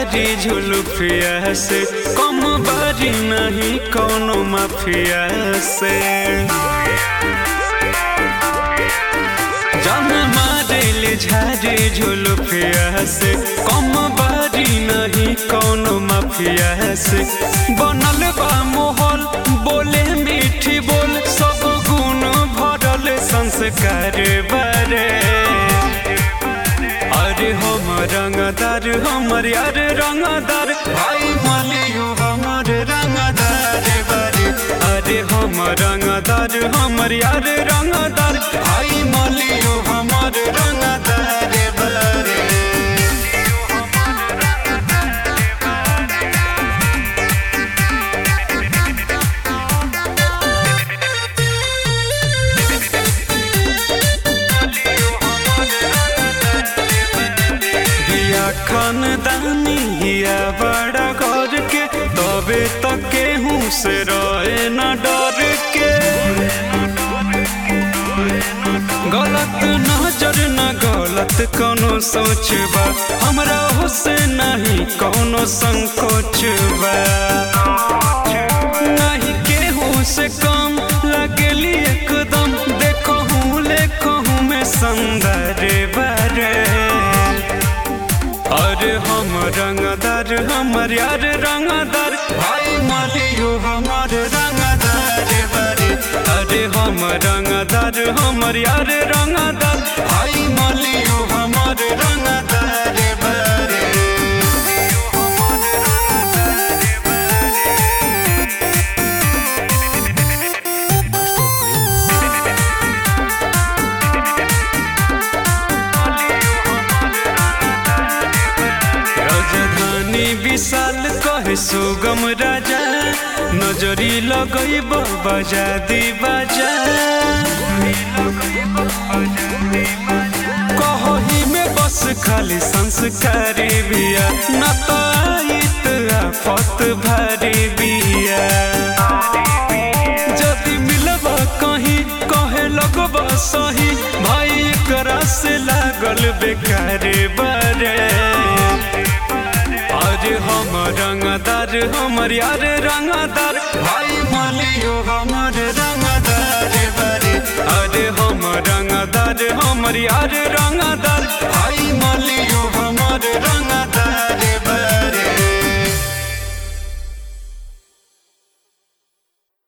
झारी झुलुफिया से कम बारी नहीं कौनो माफिया से जान मारेले झारी झुलुफिया से कम बारी नहीं कौनो माफिया से बनल बा मोहल बोले मीठी बोल सब गुण भरल संस्कार बारे अरे हम रंगदार हमर यार रंगदार भाई मालियो हमर रंगदार बारे अरे हम रंगदार हमर यार रंगदार भाई मालियो हमर रंगदार बारे बिया खानदानी हिया बड़ा घर के तबे तक केहू से रहे न डर के गलत नजर न गलत कोनो सोच बा हमरा से नहीं कोनो संकोच बा नहीं केहू से कम लगली एकदम देखो हूँ लेखो हूँ मैं सुंदर बारे अरे हम रंगदार हमर यार रंगदार भाई मालियो हमर रंगदार बारे अरे हम रंगदार हमर यार रंगदार भाई मालियो हमर रंगदार बारे राजधानी विशाल कहे सुगम राजा नजरी लगई बजा दी बाजा कही में बस खाली संस्कारी बिया न तो आइत आफत भारी बिया जदि मिलब कहीं कहे लगब सही भाई एकरा से लागल बेकार बारे अरे हम रंगदार हमर यार रंगदार भाई मालियो हमर रंगदार बारे अरे हम रंगदार हमर यार रंगदार